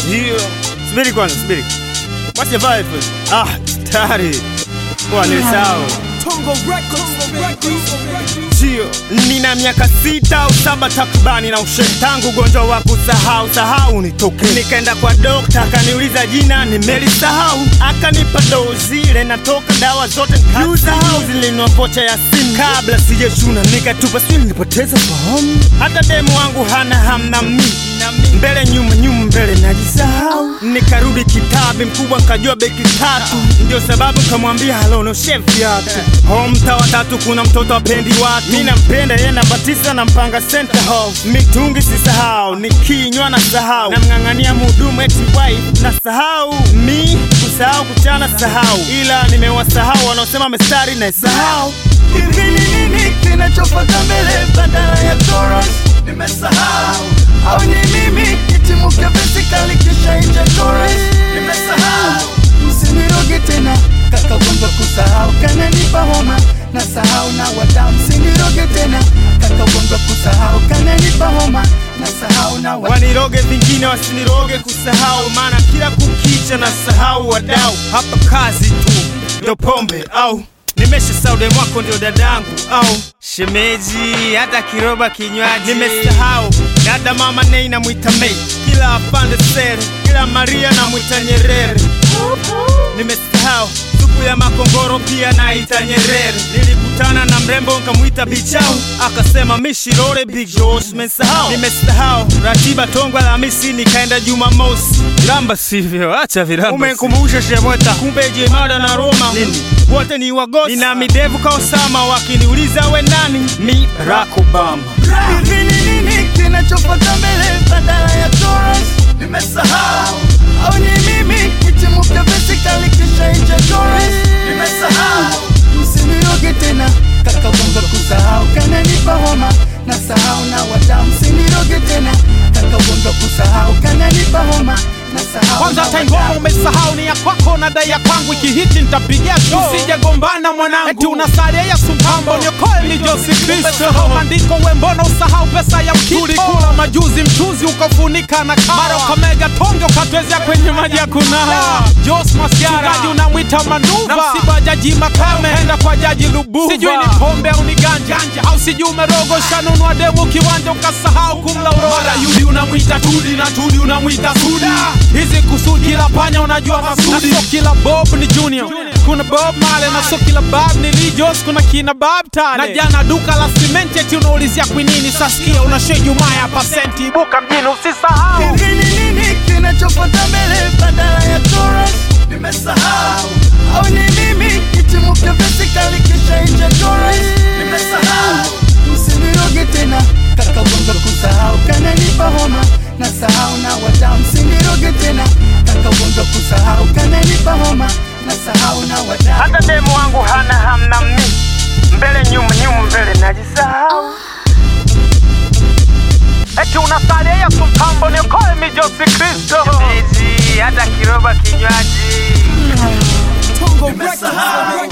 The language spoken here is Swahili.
Hiyo. Subiri kwanza, subiri. Wacha vibe. Ah, tayari. Kwa nilisahau. Tongo Records, Sio, nina miaka sita au saba takribani na ushe tangu ugonjwa wa kusahau sahau nitoke. Nikaenda kwa dokta akaniuliza jina nimelisahau, akanipa dozi ile natoka dawa zote nikasahau, zilinua vocha ya simu kabla sijachuna, nikatupa sijui nilipoteza fahamu. Hata demu wangu hana hamna mi mbele nyuma nyuma mbele najisahau, nikarudi kitabi mkubwa nkajua beki tatu, ndio sababu kamwambia halo no chef viatu home mtaa wa tatu kuna mtoto apendi watu, mi nampenda yeye namba tisa na mpanga center house, mitungi sisahau, nikinywa na sahau, namng'ang'ania mhudumu eti wife na sahau, mi kusahau kuchana sahau, ila nimewasahau wanaosema mestari na sahau Hivi ni nini kinachofata mbele badala ya chorus? Nimesahau au ni mimi kitimuke basically kisha inje chorus? Nimesahau msiniroge tena kaka gongo kusahau kananipa homa na sahau na wadau msiniroge tena kaka gongo kusahau kananipa homa na sahau na wadau waniroge vingine wasiniroge kusahau, maana kila kukicha na sahau wadau. Hapa kazi tu ndo pombe au nimesha saude mwako ndio dadangu au shemeji, hata kiroba kinywaji nimesahau. Dada mama nei namwita Mei, kila afande sere, kila Maria namwita Nyerere. Nimesahau supu ya makongoro pia naita Nyerere. Nilikutana na mrembo nkamwita Bichau, akasema mishirore Big Josh. Nimesahau, nimesahau ratiba Tongwa Alhamisi nikaenda Jumamosi. Viramba sivyo, acha viramba. Umenikumbusha Shemweta, kumbe Jemada na Roma nini wote ni wagosi. Nina midevu ka Osama, wakiniuliza we nani, mi Barack Obama. Hivi ni nini kinachofata mbele badala ya chorus? Nimesahau au ni mimi kitimuke basically kisha inje chorus? Nimesahau msiniroge tena kaka gongo kusahau kananipa homa na sahau na wadau msiniroge tena kaka gongo kusahau kananipa homa na sahau Kwanza na hata wadau. ngoma umesahau ni ya kwako na dai ya kwangu ikihiti nitapigia show. Usije gombana mwanangu. Eti unasalia ya sumpambo niokoe ni Josi Kristo. Maandiko we mbona usahau pesa ya mkito. Tulikula majuzi mchuzi ukafunika na kawa. Mara ukamega tonge ukatwezea kwenye maji ya kunawa. Jos Masiara. Mchungaji unamwita manuva. Na msiba jaji Makame. Enda kwa jaji Lubuva. Sijui ni pombe au ni ganja. Au sijui umerogosha nunua demu kiwanja ukasahau kumla uroda. Mara yudi unamwita Tudi na Tudi unamwita Suda. Hizi kusudi kila panya unajua masudi. Na sio kila Bob ni Junior. Kuna Bob Marley na sio kila Bob ni Lee Jos, kuna kina Bob Tale. Na jana duka la simenti eti unaulizia kwinini sasikia unashe Jumaa ya pasenti ibuka mjini usisahau. Hivi ni nini kinachofata mbele badala ya chorus? Nimesahau au ni mimi kitimuke basically kisha inje chorus? Nimesahau msiniroge tena kaka gongo kusahau kananipa homa na sahau na wadau msiniroge tena kaka gongo kusahau kananipa homa na sahau na wadau Hata demu wangu hana hamna mi mbele nyuma nyuma mbele najisahau. Eti unasalia ya sumpambo niokoe mi Josi Kristo. Shemeji, hata kiroba kinywaji Tongo Nimesahau